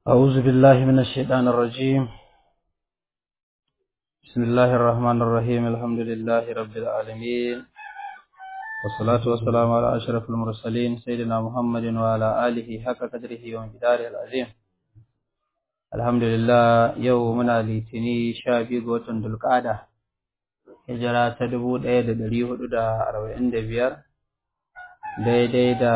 أعوذ بالله من الشيطان الرجيم بسم الله الرحمن الرحيم الحمد لله رب العالمين والصلاة والسلام على أشرف المرسلين سيدنا محمد وعلى آله حق قدره ومقداره العظيم الحمد لله يومنا litini sha biyu ga watan dulƙada hijira ta dubu ɗaya da ɗari hudu da arba'in da biyar daidai da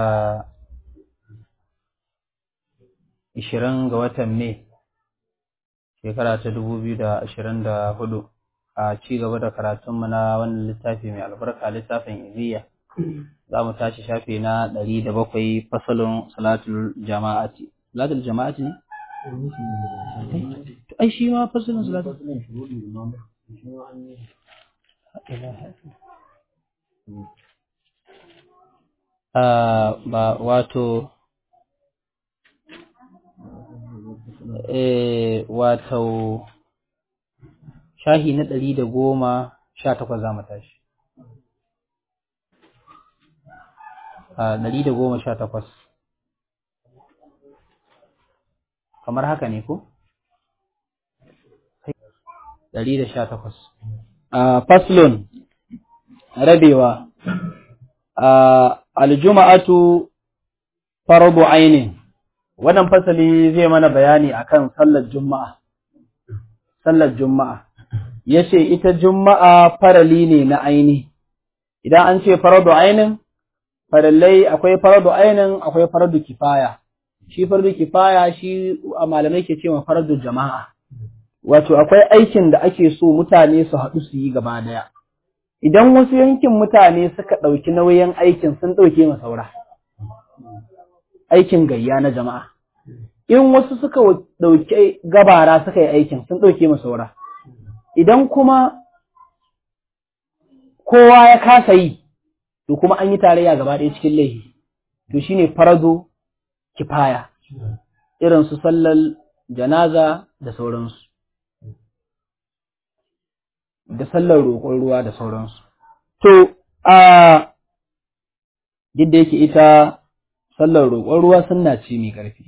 ishirin ga watan Mai shekara ta dubu biyu da ashirin da hudu a ci gaba da karatunmu na wannan littafi mai albarka littafin iziya za mu tashi shafi na ɗari da bakwai fasalin salatul jama'ati salatul jama'ati ne? ai shi ma fasalin salatul ba wato eh wato shahi na ɗari da goma sha takwas za mu tashi a ɗari da goma sha takwas kamar haka ne ko? ɗari da sha takwas a faslun rabewa a aljuma'atu farbu ainin wannan fasali zai mana bayani akan sallar juma'a sallar juma'a yace ita juma'a farali ne na aini idan an ce faradu ainin farallai akwai faradu ainin akwai faradu kifaya shi faradu kifaya shi a malamai ke cewa faradu jama'a wato akwai aikin da ake so mutane su haɗu su yi gaba daya idan wasu yankin mutane suka ɗauki nauyin aikin sun ɗauke ma saura aikin gayya na jama'a. In wasu suka ɗauke gabara suka yi aikin sun ɗauke ma saura. Idan kuma kowa ya kasa yi, to kuma an yi tarayya gaba ɗaya cikin laifi, to shine farado kifaya, irin su sallar janaza da sauransu. Da sallar roƙon ruwa da sauransu. To, a duk da yake ita sallar roƙon ruwa sunna ce mai ƙarfi.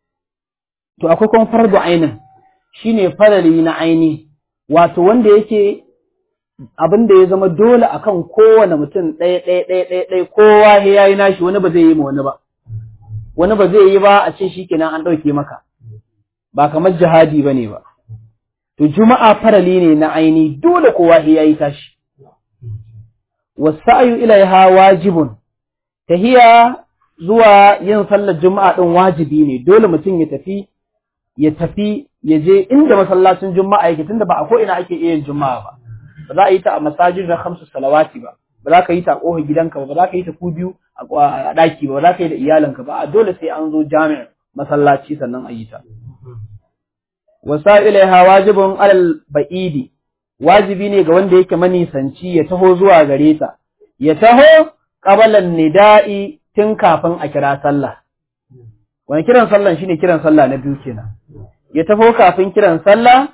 To akwai kuma fardu ainin shine farali na aini wato wanda yake abin da ya zama dole akan kowane mutum ɗaya ɗaya ɗaya ɗaya ɗaya kowa ya yi nashi wani ba zai yi ma wani ba. Wani ba zai yi ba a ce shi kenan an ɗauke maka. Ba kamar jihadi ba ne ba. To juma'a farali ne na aini dole kowa ya yi tashi. Wasa'ayu ilaiha wajibun tahiya zuwa yin sallar juma'a ɗin wajibi ne dole mutum ya tafi ya tafi ya je inda masallacin juma'a yake tunda ba a ko ina ake iya yin juma'a ba ba za a yi ta a masajin na hamsu salawati ba ba za ka yi ta a ƙofar gidanka ba ba za ka yi ta ku biyu a ɗaki ba ba za ka yi da iyalanka ba a dole sai an zo jami'ar masallaci sannan a yi ta wasa ilaiha wajibun alal ba'idi wajibi ne ga wanda yake manisanci ya taho zuwa gare ta ya taho qabalan nida'i tun kafin a kira sallah. Wani kiran sallah shine kiran sallah na biyu kenan. Ya taho kafin kiran sallah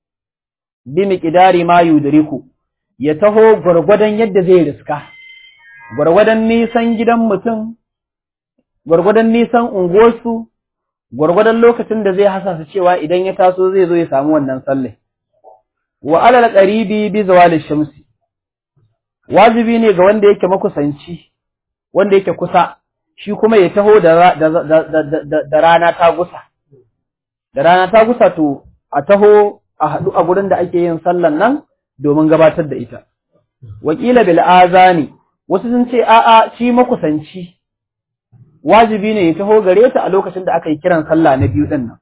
bi miqdari ma yudriku. Ya taho gwargwadon yadda zai riska. Gwargwadon nisan gidan mutum, gwargwadon nisan unguwarsu, gwargwadon lokacin da zai hasasa cewa idan ya taso zai zo ya samu wannan sallah. Wa alal qaribi bi zawali shamsi. Wajibi ne ga wanda yake makusanci wanda yake kusa shi kuma ya taho da, da, rana ta gusa. Da rana ta gusa to a taho a haɗu a gurin da ake yin sallan nan domin gabatar da ita. Wakila bil azani wasu sun ce a'a shi makusanci wajibi ne ya taho gare ta a lokacin da aka yi kiran sallah na biyu ɗin nan.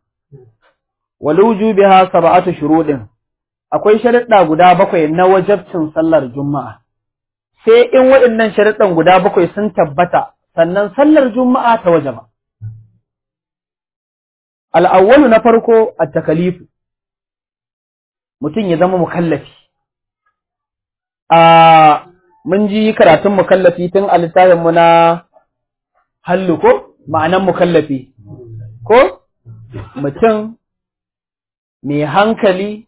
Waluju biha sab'atu shuruɗin akwai sharuɗa guda bakwai na wajabcin sallar juma'a. sai in waɗannan sharuɗan guda bakwai sun tabbata sannan sallar juma'a ta waje ba. Al'awwalu na farko a takalifu, mutum ya zama mukallafi. A mun ji karatun mukallafi tun a littafinmu na hallu ko ma'anan mukallafi, ko mutum mai hankali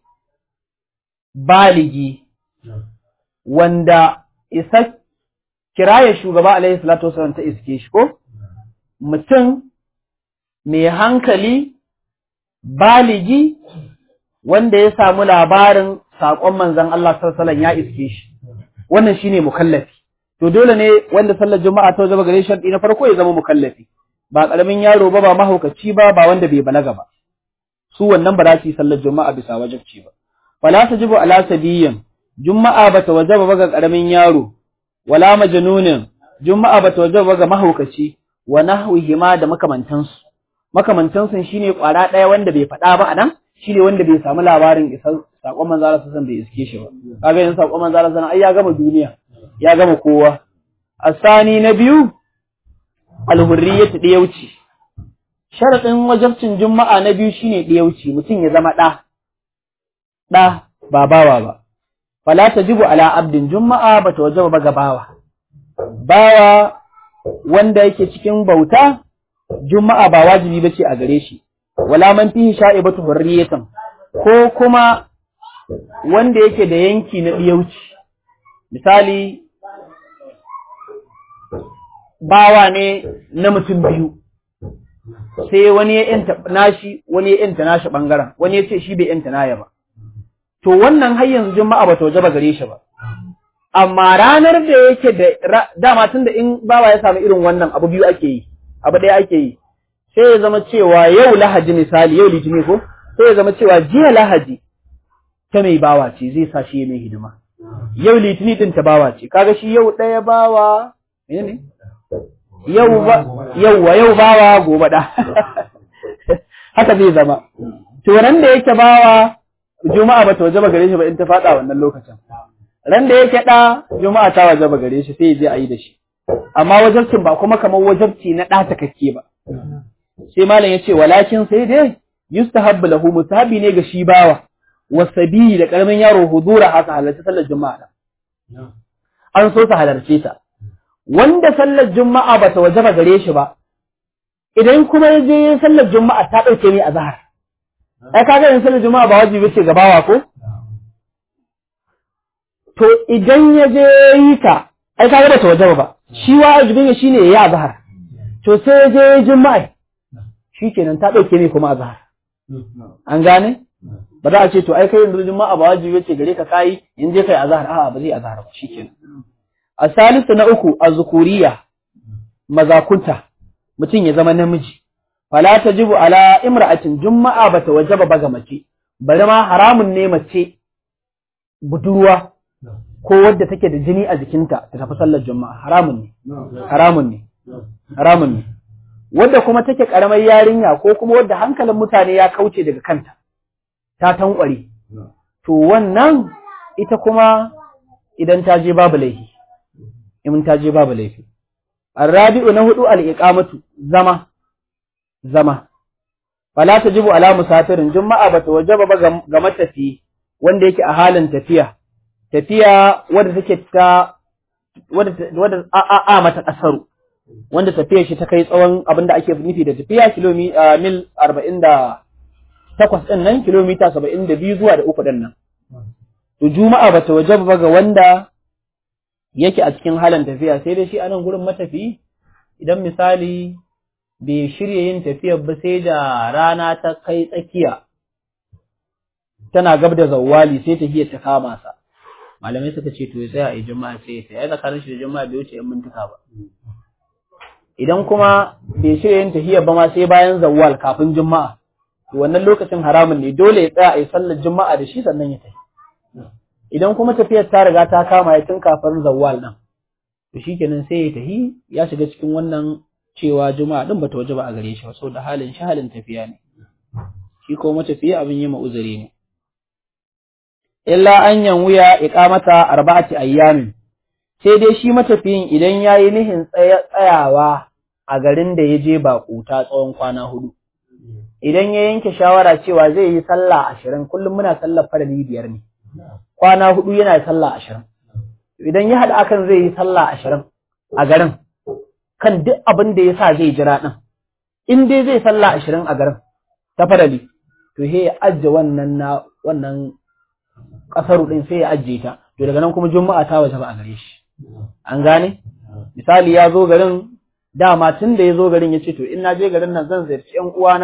baligi wanda isa kiraye shugaba alaihi salatu wasallam ta iske shi ko mutum mai hankali baligi wanda ya samu labarin saƙon manzon Allah sallallahu ya iske shi wannan shine mukallafi to dole ne wanda sallar juma'a ta zama gare shi na farko ya zama mukallafi ba karamin yaro ba ba mahaukaci ba ba wanda bai balaga ba su wannan ba za su yi sallar juma'a bisa wajibci ba wala tajibu ala sabiyin juma'a bata wajaba ba ga karamin yaro wala majnunin juma'a bata wajaba ba ga mahaukaci wa nahwihi ma da makamantansu makamantansu shine kwara daya wanda bai faɗa ba anan shine wanda bai samu labarin isar sakon manzo Allah sallallahu bai iske shi ba kaga yanzu sakon manzo Allah sallallahu ai ya gama duniya ya gama kowa asani na biyu alhurriyatu diyauci sharadin wajabcin juma'a na biyu shine diyauci mutum ya zama da da ba bawa ba fala tajibu ala abdin juma'a bata wajaba ba ga bawa bawa wanda yake cikin bauta juma'a ba wajibi bace a gare shi wala man fihi sha'ibatu hurriyatan ko kuma wanda yake da yanki na diyauci misali bawa ne na mutum biyu sai wani ya yanta nashi wani ya yanta nashi bangaren wani ya ce shi bai yanta naya ba to wannan har yanzu juma'a ba ta waje ba gare shi ba amma ranar da yake da dama tunda in bawa ya samu irin wannan abu biyu ake yi abu ɗaya ake yi sai ya zama cewa yau lahaji misali yau litini ko sai ya zama cewa jiya lahaji ta mai bawa ce zai sa shi mai hidima yau litini din ta bawa ce kaga shi yau ɗaya bawa ne yau ba yau wa yau bawa gobe da haka zai zama to ran da yake bawa juma'a ba ta wajaba gare shi ba in ta faɗa wannan lokacin ran da yake ɗa juma'a ta wajaba gare shi sai ya je a yi da shi amma wajabcin ba kuma kamar wajabci na ɗa takakke ba sai malam ya ce walakin sai dai yustahabbu lahu mustahabi ne ga shi bawa wasabi da karamin yaro hudura haka halarci sallar juma'a an so su halarce ta wanda sallar juma'a bata wajaba gare shi ba idan kuma ya je yin sallar juma'a ta dauke ne a zahar ai kaga yin sallar juma'a ba wajibi ce ga bawa ko to idan ya je yi ta ai kaga bata wajaba ba shi wajibin ya shine yayi azhar to sai ya je juma'a shikenan ta dauke ne kuma azhar an gane ba za a ce to ai kai yanzu juma'a ba wajibi ce gare ka kai in je kai azhar a'a ba zai azhar ba shikenan asalisu na uku azkuriya mazakunta mutum ya zama namiji fala tajibu ala imra'atin juma'a bata wajaba ba ga mace bari ma haramun ne mace budurwa ko wadda take da jini a jikinta ta tafi sallar juma'a haramun ne haramun ne haramun ne wadda kuma take karamar yarinya ko kuma wadda hankalin mutane ya kauce daga kanta ta tankware to wannan ita kuma idan ta je babu laifi in ta je babu laifi arabi'u na hudu al-iqamatu zama zama fala tajibu ala musafirin juma'a bata wajaba ba ga matafi wanda yake a halin tafiya tafiya wadda take ta wadda wadda a a, a mata kasaru wanda tafiyar shi ta kai tsawon abin da ake nufi da tafiya kilomita mil arba'in da takwas ɗin nan kilomita saba'in da biyu zuwa da uku ɗin nan. To juma'a ba ta waje ba ga wanda yake a cikin halin tafiya sai dai shi a nan gurin matafi idan misali bai shirya yin tafiyar ba sai da rana ta kai tsakiya tana gab da zawwali sai tafiyar ta kama sa. Malamai suka ce to ya tsaya a yi juma'a sai ya tsaya tsakanin shi da juma'a bai wuce ‘yan mintuka ba. Idan kuma bai shirya yin tafiyar ba ma sai bayan zawwal kafin juma'a wannan lokacin haramun ne dole ya tsaya a yi sallar juma'a da shi sannan ya tafi idan kuma tafiyar ta riga ta kama ya tun kafin zawwal nan to shikenan sai ya tafi ya shiga cikin wannan cewa juma'a din bata waje ba a gare shi ba saboda halin shi halin tafiya ne shi ko matafiya abin yi uzuri ne illa an yanwuya iqamata arba'ati ayyamin sai dai shi matafiyin idan yayi nihin tsayawa a garin da ya je baƙuta tsawon kwana hudu idan ya yanke shawara cewa zai yi sallah ashirin kullum muna sallar farali biyar ne kwana hudu yana sallah ashirin idan ya haɗa akan zai yi sallah ashirin a garin kan duk abin da ya sa zai jira ɗin in dai zai sallah ashirin a garin ta farali to sai ya ajiye wannan na wannan ƙasaru ɗin sai ya ajiye ta to daga nan kuma juma'a ta waje ba a gare shi an gane misali ya zo garin dama tun da ya zo garin ya ce to in na je garin nan zan ziyarci ƴan uwana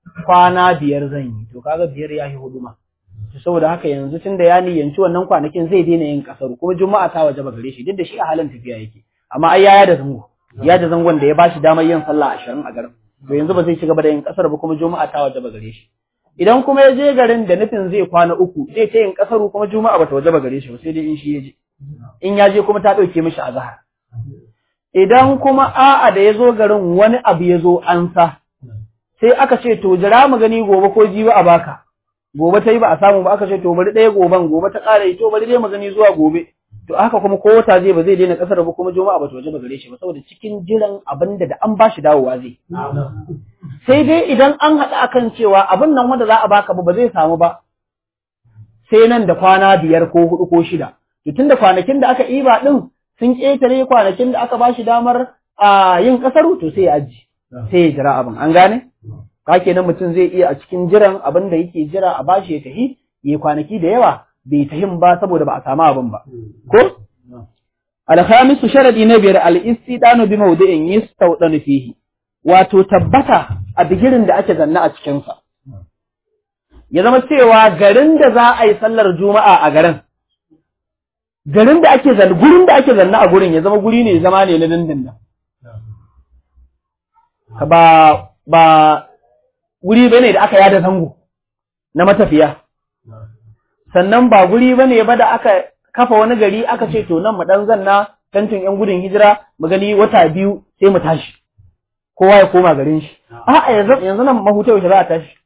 kwana biyar zan yi to kaga biyar ya yi hudu ma saboda haka yanzu tun da ya niyyanci wannan kwanakin zai daina yin kasaru kuma juma'a ta waje gare shi duk da shi a halin tafiya yake amma ai yaya da zango ya da zangon da ya bashi damar yin sallah ashirin a garin to yanzu ba zai ci gaba da yin kasar ba kuma juma'a ta waje gare shi idan kuma ya je garin da nufin zai kwana uku zai ta yin kasaru kuma juma'a ba ta waje gare shi ba sai dai in shi ya je in ya je kuma ta ɗauke mishi azhar idan kuma a'a da ya zo garin wani abu ya zo an sa sai aka ce to jira mu gani gobe ko jibi a baka gobe ta yi ba a samu ba aka ce to bari ɗaya goben gobe ta ƙara yi to bari dai mu gani zuwa gobe to haka kuma ko wata zai ba zai daina ƙasar ba kuma juma'a ba ta waje ba gare shi ba saboda cikin jiran abin da da an ba shi dawowa zai sai dai idan an haɗa akan cewa abin nan wanda za a baka ba ba zai samu ba sai nan da kwana biyar ko hudu ko shida to tunda kwanakin da aka iba din sun ƙetare kwanakin da aka ba shi damar a yin ƙasar to sai ya aji sai ya jira abin an gane ka kenan mutum zai iya a cikin jiran abin da yake jira a bashi ya tahi ya kwanaki da yawa bai tahin ba saboda ba a samu abin ba ko alhamisu sharadi na biyar al-istidanu bi mawdi'in yastawdanu fihi wato tabbata a bigirin da ake zanna a cikin sa ya zama cewa garin da za a yi sallar juma'a a garin garin da ake zanna gurin da ake zanna a gurin ya zama guri ne zama ne na dindindin ba ba guri bane da aka yada zango na matafiya sannan ba guri bane ba da aka kafa wani gari aka ce to nan mu dan zanna tantin yan gudun hijira mu gani wata biyu sai mu tashi kowa ya koma garin shi a'a yanzu yanzu nan mahuta yaushe za a tashi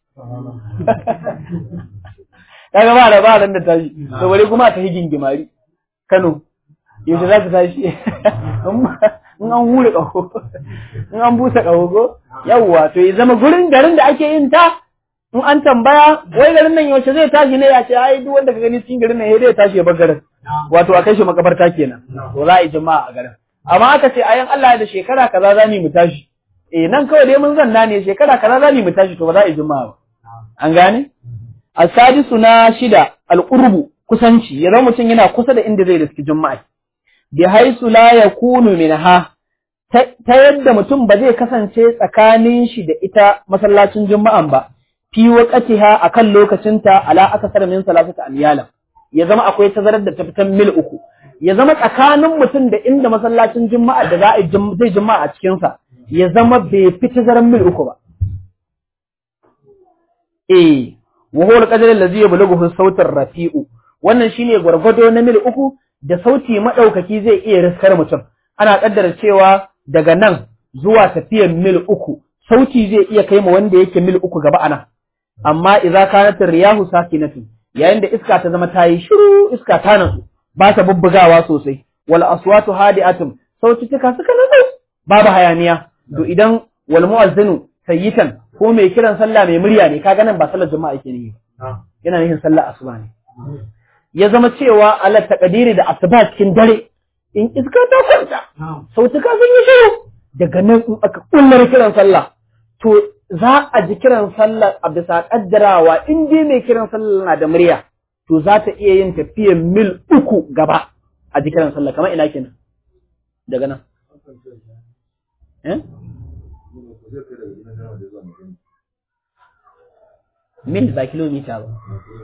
kaga ba da ba ran da tashi to bari kuma ta higin gimari Kano yaushe za ta tashi in an hure ƙaho in an busa ƙaho ko yawwa to ya zama gurin garin da ake yin ta in an tambaya wai garin nan yaushe zai tashi ne ya ce ai duk wanda ka gani cikin garin nan ya tashi ya bar garin wato a kai shi makabarta kenan to za a yi jama'a a garin amma aka ce ayan Allah da shekara kaza za mu tashi eh nan kawai dai mun zanna ne shekara kaza za mu tashi to ba za a yi jama'a ba an gane asadisu na shida alqurbu kusanci ya zama mutum yana kusa da inda zai riski juma'a bi haisu la yakunu minha ta yadda mutum ba zai kasance tsakanin shi da ita masallacin juma'an ba fi waqatiha akan lokacinta ala akasar min salasata amyala ya zama akwai tazarar da ta fitan mil uku ya zama tsakanin mutum da inda masallacin juma'a da za a zai juma'a a cikin sa ya zama bai fi tazarar mil uku ba eh wa huwa al-qadar allazi yablughu sautar rafi'u wannan shine gwargwado na mil uku da sauti maɗaukaki zai iya riskar mutum, ana ƙaddara cewa daga nan zuwa tafiyar mil uku, sauti zai iya kai ma wanda yake mil uku gaba ana, amma idza kanat riyahu sakinatu yayin da iska ta zama ta yi shiru iska ta nasu ba ta bubbugawa sosai wal aswatu hadi'atun sautuka suka nasu babu hayaniya to idan wal mu'azzinu sayyitan ko mai kiran sallah mai murya ne kaga nan ba sallar jama'a yake ne yana nufin sallar asuba ne ya zama cewa ala takadiri da asuba cikin dare in iska ta kwanta sautuka sun yi shiru daga nan in aka kullar kiran sallah to za a ji kiran sallah a bisa kaddarawa in dai mai kiran sallah na da murya to za ta iya yin tafiyar mil uku gaba a ji kiran sallah kamar ina kenan daga nan mil ba kilomita ba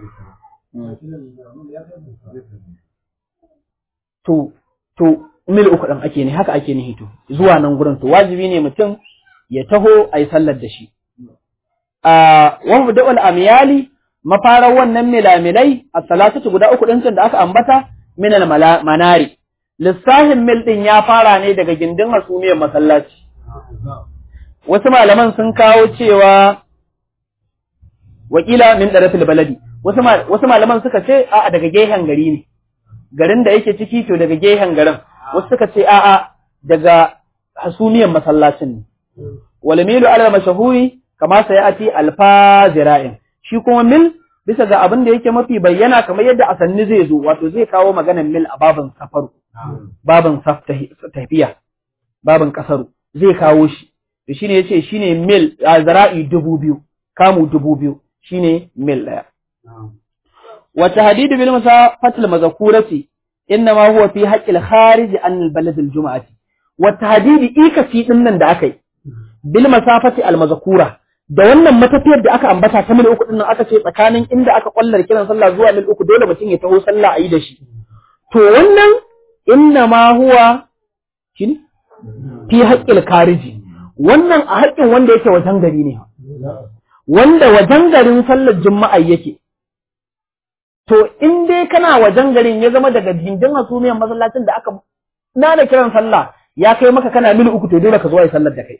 to to mil uku ɗin ake ne haka ake nihi to zuwa nan gurin to wajibi ne mutum ya taho a yi sallar da shi a wani da'ul amiyali mafarar wannan milamilai a salatatu guda uku ɗin da aka ambata minal manari lissahin mil ɗin ya fara ne daga gindin hasumiyar masallaci wasu malaman sun kawo cewa wakila min ɗarafil baladi wasu malaman suka ce a'a daga gehen gari ne garin da yake ciki to daga gehen garin wasu suka ce a'a daga hasumiyar masallacin ne wal milu ala mashahuri kama sai ati alfa zira'in shi kuma mil bisa ga abin da yake mafi bayyana kamar yadda asanni zai zo wato zai kawo maganar mil a babin safaru babin tafiya babin kasaru zai kawo shi to shine yace shine mil zira'i dubu biyu kamu dubu biyu shine mil ɗaya. Wata bil musafatil mazakurati inna ma huwa fi haqqil kharij an al balad al jum'ati. Wata hadidi ikasi din nan da aka yi bil masafati al mazkura da wannan matafiyar da aka ambata ta mil uku dinnan aka ce tsakanin inda aka kwallar kiran sallah zuwa mil uku dole mutum ya taho sallah a yi da shi to wannan inna ma huwa shi fi haƙƙil kariji wannan a haƙƙin wanda yake wajen gari ne wanda wajen garin sallar juma'a yake to in dai kana wajen garin ya zama daga gindin hasumiyar masallacin da aka na da kiran sallah ya kai maka kana mil uku to dole ka zo yi sallar da kai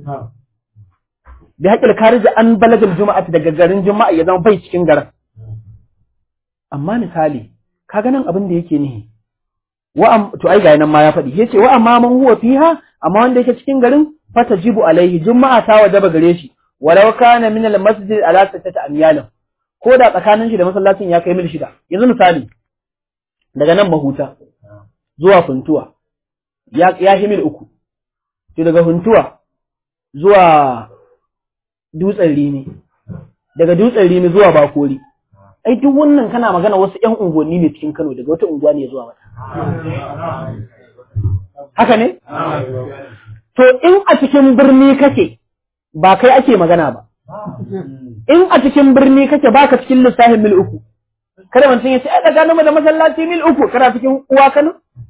bi haƙƙil kariji an balagil juma'a daga garin juma'a ya zama bai cikin garin amma misali ka ganin abin da yake nihi wa to ai ga nan ma ya faɗi yace wa amma man huwa fiha amma wanda yake cikin garin fatajibu alaihi juma'a ta wajaba gare shi walau kana min al masjid ala sittati amyal ko da tsakanin shi da masallacin ya kai mil shida yanzu misali daga nan mahuta zuwa funtuwa ya ya mil uku to daga funtuwa zuwa dutsen rimi daga dutsen rimi zuwa bakori ai duk wannan kana magana wasu ƴan unguwanni ne cikin Kano daga wata unguwa ne zuwa wata haka ne to in a cikin birni kake ba kai ake magana ba in a cikin birni kake baka cikin lissafin mil uku kada mutum ya ce ai tsakaninmu da masallaci mil uku kana cikin uwa Kano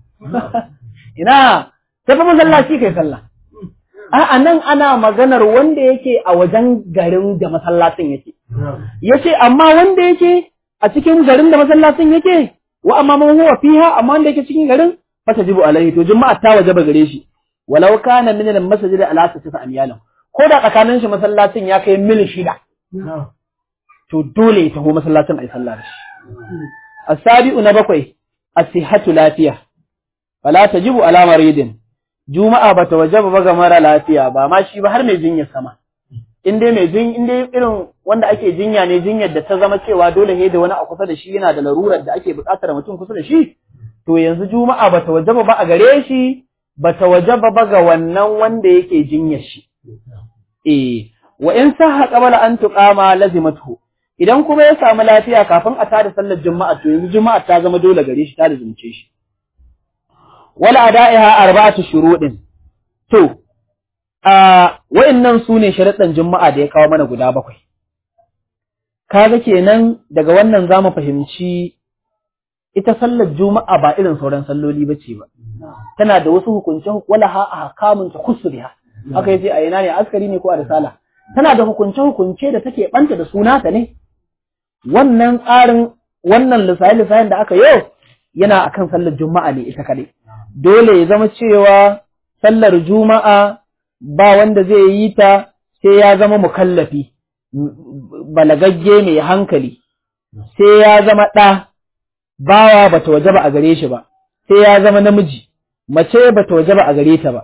ina tafi masallaci kai sallah A'a nan ana maganar wanda yake a wajen garin da masallacin yake. Yace amma wanda yake a cikin garin da masallacin yake wa amma man huwa fiha amma wanda yake cikin garin fatajibu alaihi to juma'a ta wajaba gare shi. Walau kana min al-masjid ala tasfa amyalan. Ko da tsakanin shi masallacin ya kai mil shida. To dole ya taho masallacin ai sallah da shi. As-sabi'u na bakwai as-sihhatu lafiya. Fala tajibu ala maridin. juma'a ba ta waje ba ga mara lafiya ba ma shi ba har mai jinyar sama in dai mai jin in dai irin wanda ake jinya ne jinyar da ta zama cewa dole he da wani a kusa da shi yana da larurar da ake buƙatar mutum kusa da shi to yanzu juma'a ba ta waje ba a gare shi ba ta waje ba ga wannan wanda yake jinyar shi eh wa in sahha qabla an tuqama lazimatu idan kuma ya samu lafiya kafin a tada sallar juma'a to yanzu juma'a ta zama dole gare shi ta lazimce shi wala ada'iha arba'atu shuruɗin to a wa'annan sune sharuɗan juma'a da ya kawo mana guda bakwai kaga kenan daga wannan zamu fahimci ita sallar juma'a ba irin sauran salloli bace ba tana da wasu hukunce wala ha ahkamun takhussuha haka yace a ina ne askari ne ko a risala tana da hukunce hukunce da take banta da suna ta ne wannan tsarin wannan lissafi lissafin da aka yau yana akan sallar juma'a ne ita kadai dole ya zama cewa sallar juma'a ba wanda zai yi ta sai ya zama mukallafi balagagge mai hankali sai ya zama ɗa bawa bata wajaba a gare shi ba sai ya zama namiji mace bata wajaba a gare ta ba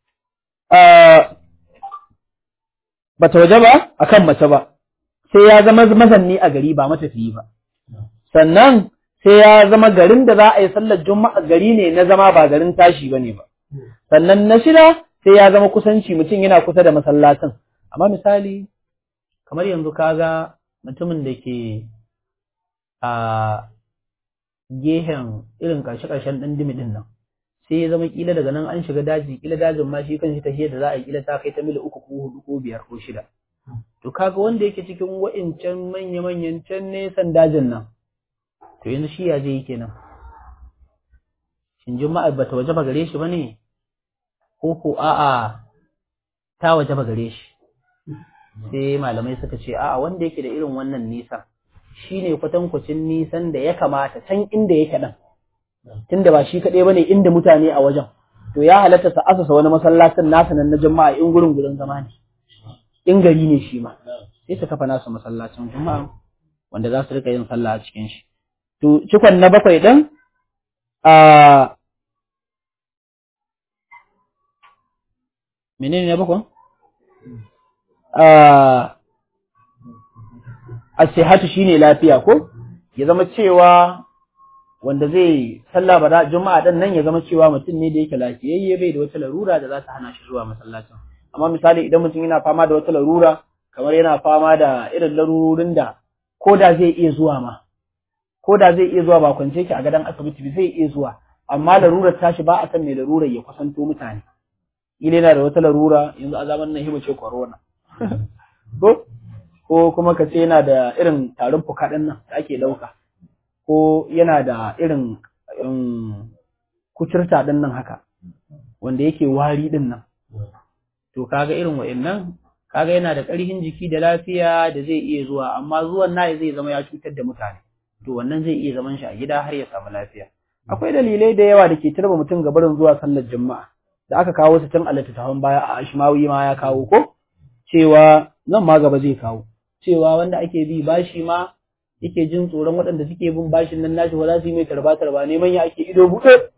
bata wajaba akan mace ba sai ya zama mazanni a gari ba matafiyi ba sannan sai ya zama garin da za a yi sallar juma'a gari ne na zama ba garin tashi ba ne ba. Sannan na shida sai ya zama kusanci mutum yana kusa da masallacin. Amma misali, kamar yanzu kaga mutumin da ke a gehen irin ƙarshe-ƙarshen ɗan dimi ɗin nan. Sai ya zama ƙila daga nan an shiga daji, ƙila dajin ma shi kan shi tahiyar da za a yi ƙila ta kai ta mil uku ko hudu ko biyar ko shida. To kaga wanda yake cikin wa'incan manya-manyan can nesan dajin nan. to yanzu shi ya je yi kenan shin juma'a bata waje ba gare shi bane ko ko a'a ta waje ba gare shi sai malamai suka ce a'a wanda yake da irin wannan nisan shine kwatankwacin nisan da ya kamata can inda yake dan tunda ba shi kaɗai bane inda mutane a wajen to ya halatta sa asasa wani masallacin nasa nan na juma'a in gurin gurin zama ne in gari ne shi ma sai su kafa nasu masallacin juma'a wanda za su rika yin sallah a cikin shi To, cikon na bakwai ɗin, a menene na bakwai? A sihatu shi ne lafiya ko? Ya zama cewa wanda zai sallah ba juma'a ɗin nan ya zama cewa mutum ne da yake lafiyayye bai da wata larura da za ta hana shi zuwa masallacin. Amma misali idan mutum yana fama da wata larura, kamar yana fama da irin larurorin da ko da zai iya zuwa ma. ko da zai iya zuwa ba kwance ki a gadon asibiti zai iya zuwa amma larurar tashi ba a san mai larurar ya kusanto mutane ile yana da wata larura yanzu a zaman nan hiba ce corona ko ko kuma ka ce yana da irin tarin fuka ɗin nan da ake ɗauka ko yana da irin kuturta ɗin nan haka wanda yake wari ɗin nan to kaga irin wa'annan kaga yana da ƙarfin jiki da lafiya da zai iya zuwa amma zuwan nayi zai zama ya cutar da mutane to wannan zai iya zaman shi a gida har ya samu lafiya akwai dalilai da yawa da ke turba mutum ga barin zuwa sallar juma'a da aka kawo su tun a littattafan baya a ashmawi ma ya kawo ko cewa nan ma gaba zai kawo cewa wanda ake bi bashi ma yake jin tsoron waɗanda suke bin bashin nan nashi ba za su yi mai tarba tarba neman ya ake ido buɗe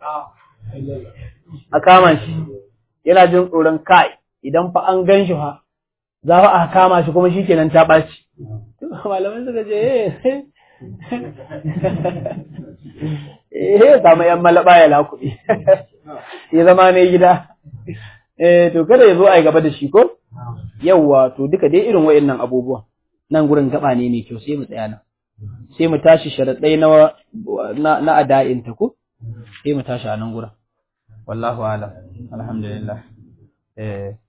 a kama shi yana jin tsoron kai idan fa an gan shi fa za a kama shi kuma shi kenan ta ɓaci malamai suka ce eh samu yan malaba ya lakuɗi ya zama ne gida eh to kada ya zo a yi gaba da shi ko yawwa to duka dai irin wa'annan abubuwan nan gurin gaba ne mai kyau sai mu tsaya nan sai mu tashi sharaɗai na na ada'in ta ko sai mu tashi a nan gurin wallahu alam alhamdulillah eh